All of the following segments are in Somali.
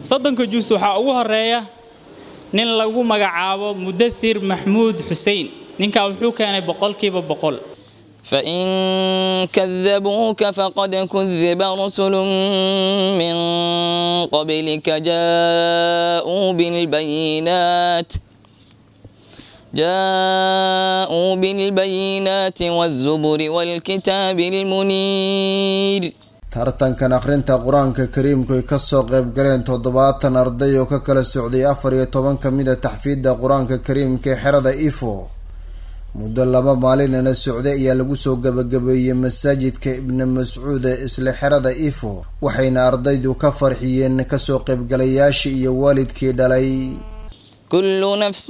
soddonka jus waxaa ugu horeeya nin lagu magacaabo mudathir maxmuud xusein ninkaa wuxuu keenay boqolkiiba boqol فإن كذبوك فقد كذب رسل من قبلك جاءوا بالبينات جاءوا بالبينات والزبر والكتاب المنير tartankan akhrinta qur-aanka kariimku ay kasoo qayb galeen toddobaatan arday oo ka kala socday afar iyo toban ka mid a taxfiidda qur-aanka kariimka ee xerada ifo muddo laba maalinana socday ayaa lagu soo gabagabeeyey masaajidka ibni mascuud ee isla xerada ifo waxayna ardaydu ka farxiyeen kasoo qaybgalayaashii iyo waalidkii dhalay كل نفس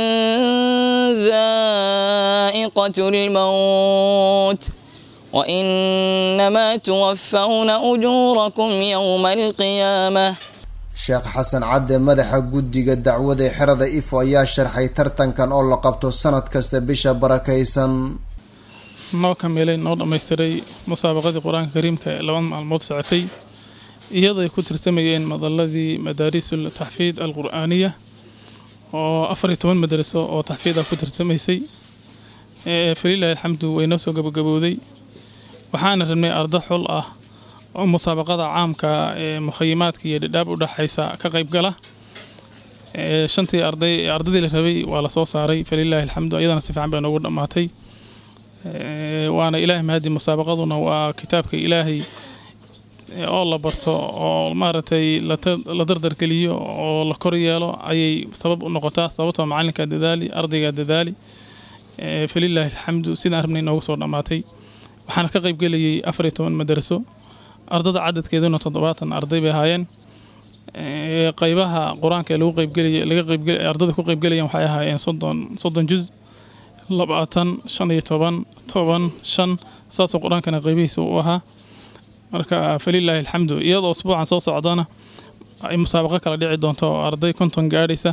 ذائقة الموت وإنما توفون أجوركم يوم القيامة sheekh xasan cadde madaxa guddiga dacwada ee xerada ifo ayaa sharxay tartankan oo la qabto sanad kasta bisha barakaysan noo kamilay noo dhammaystiray musaabaqadii qur-aanka kariimka ee laba maalmood socotay iyadoo ay ku tartamayeen madaladii madaarisul taxfiid alqur'aaniya oo afar iyo toban madaraso oo taxfiid ah ku tartamaysay falilahi alxamdu way noo soo gabagabowday waxaana rabnay ardo xul ah oo musaabaqada caamka ee mukhayimaadka iyo dhidhaab u dhexaysa ka qayb gala shantii arday ardadii la rabay waa la soo saaray falilahi alxamdu iyadana si fiican bay noogu dhammaatay waana ilaahay mahadi musaabaqaduna waa kitaabka ilaahay oo la barto oo maaragtay la dardargeliyo oo la kor yeelo ayay sabab u noqotaa sababtoo macalinka dadaali ardayga dadaali falilahi alxamdu sidaan rabnay noogu soo dhammaatay waxaana ka qaybgelayay afar iyo toban madaraso ardada cadadkeeduna toddobaatan arday bay ahaayeen qaybaha qur-aanka ee lagu qaybgelaya laga qaybgel ardada ku qaybgelayaan waxay ahaayeen soddon soddon juz labaatan shan iyo toban toban shan saasoo qur-aankana qaybihiisa u ahaa marka falilaahi alxamdu iyadoo usbuucan soo socdana ay musaabaqo kala dhici doonto oo arday konton gaadhaysa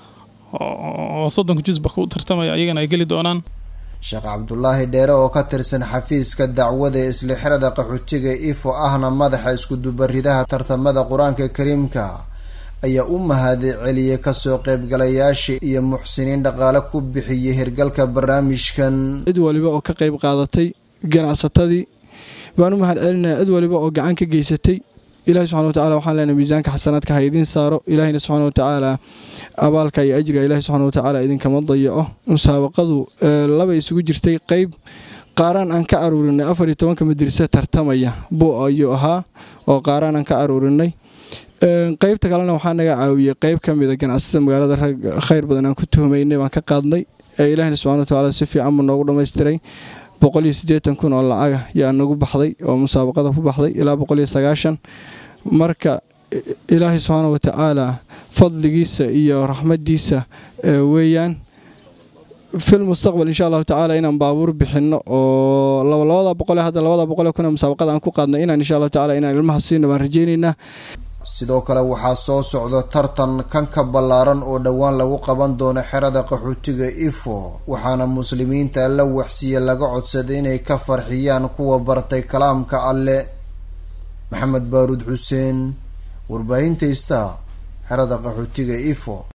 oo soddonka jusba ku tartamaya ayagana ay geli doonaan sheekh cabdulaahi dheere oo ka tirsan xafiiska dacwada ee isla xerada qaxootiga ifo ahna madaxa iskudubaridaha tartamada qur-aanka kariimka ayaa u mahadi celiyey kasoo qaybgalayaashii iyo muxsiniin dhaqaale ku bixiyey hirgalka barnaamijkan cid waliba oo ka qayb qaadatay ganacsatadii baan u mahad celinaya cid waliba oo gacan ka geysatay ilahi subxana watacala waxaan leenahay miisaanka xasanaadka ha idiin saaro ilaahina subxana watacaala abaalka iyo ajriga ilahi subxana watacaala idinkama dayaco musaabaqadu laba isugu jirtay qeyb qaaraan aan ka aruurinay afar iyo tobanka madarisa tartamaya buu ayuu ahaa oo qaaraan aan ka aruurinay qeybta kalena waxaa naga caawiyey qeyb ka mida ganacsatada magaalada rag khayr badan aan ku tuhmaynay baan ka qaadnay ilaahina subxana watacaala si fiican buu noogu dhammaystiray boqol iyo siddeetan kun oo lacaga yaa nagu baxday oo musaabaqada ku baxday ilaa boqol iyo sagaashan marka ilaahay subxaana watacaala fadligiisa iyo raxmadiisa weeyaan fil mustaqbal insha allahu tacaala inaan baabuur bixinno oo labada boqole hadda labada boqole kuna musaabaqada aan ku qaadnay inaan insha allahu tacala inaan ilmaha siino baan rajaynaynaa sidoo kale waxaa soo socda tartan kan ka ballaaran oo dhowaan lagu qaban doono xerada qaxootiga ifo waxaana muslimiinta alla waxsiiya laga codsaday inay ka farxiyaan kuwa bartay kalaamka alle maxamed baaruud xuseen warbaahinta ista xerada qaxootiga ifo